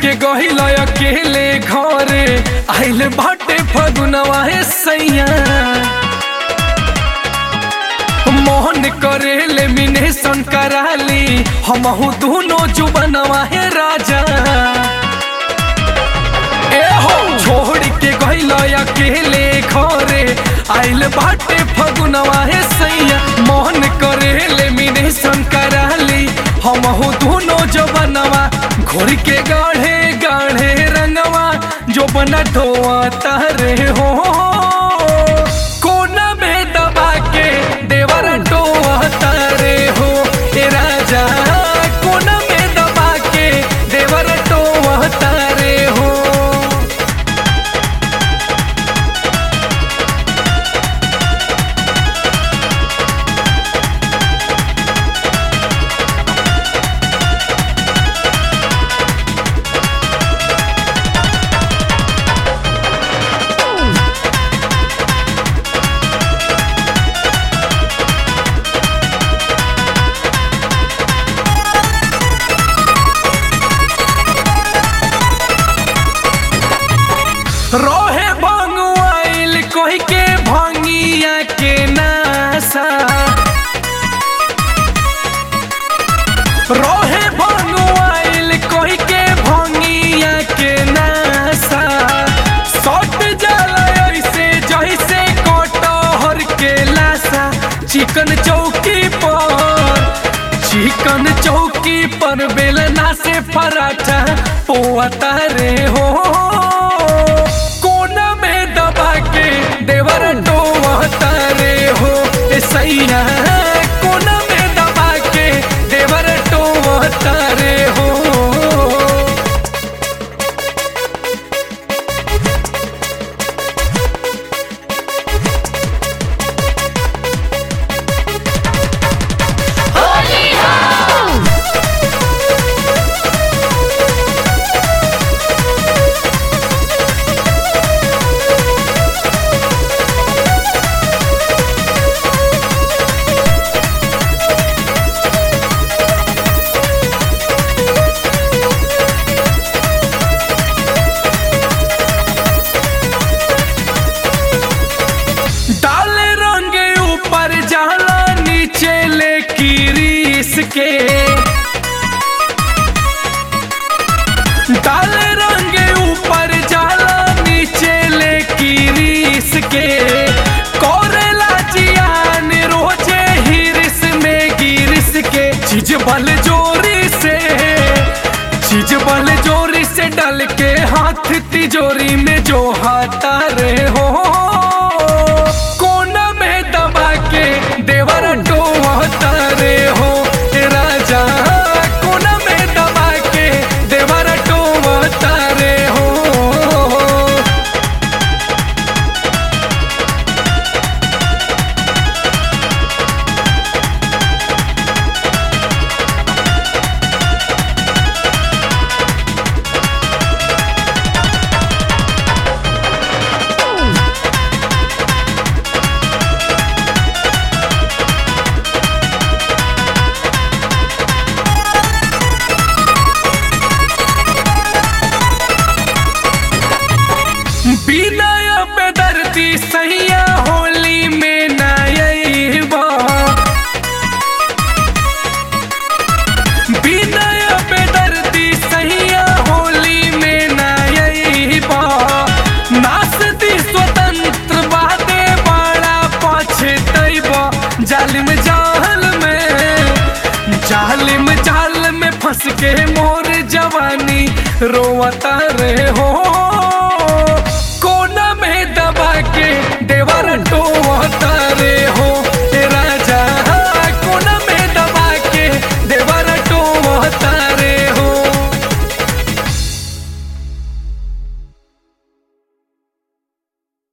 के गहिल अकेले घरे आइल बाटे फगुनवा हे सैया मोहन करेले मिनेशन कराली हमहू दोनों जुबनवा हे राजा ए हो छोड़ के गइल अकेले घरे आइल बाटे फगुनवा हे सैया मोहन करेले मिनेशन कराली हमहू दोनों जबनवा घोर के गाढ़े गाढ़े रंगवा जो बना ढोआ तारे हो कोना में दबा के देवर टोआ तारे हो ए राजा कोना में दबा के देवर टोआ तारे हो रोहे भंगुआइल कोई के भंगिया के नासा रोहे भंगुआइल कोई के भंगिया के नासा सट जाला ऐसे जैसे कटहर के लासा चिकन चौकी पर चिकन चौकी पर बेलना से पराठा पोता रे हो कोना में दबा के देवर टोता रे हो ए सैया कोना में दबा के देवर टोता रे हो डाले रंग ऊपर जाला नीचे ले कीरीस के डाले रंग ऊपर जाला नीचे ले कीरीस के कोरेला जियान रोजे हिरिस में गिरिस के चीज बल जोरी से चीज बल जोरी से डाल के हाथ तिजोरी में जो हाथा रे हो कोना में दबा के देवर टोहता रे हो ए राजा कोना में दबा के देवर टोहता रे हो बिनय बेदर्दी सैया होली में नयबा बिनय बेदर्दी सैया होली में नयबा नासती स्वतंत्र बादे बड़ा पछतैबा जालिम जाल में जालिम जाल में फंस के मोर जवानी रोवता रे हो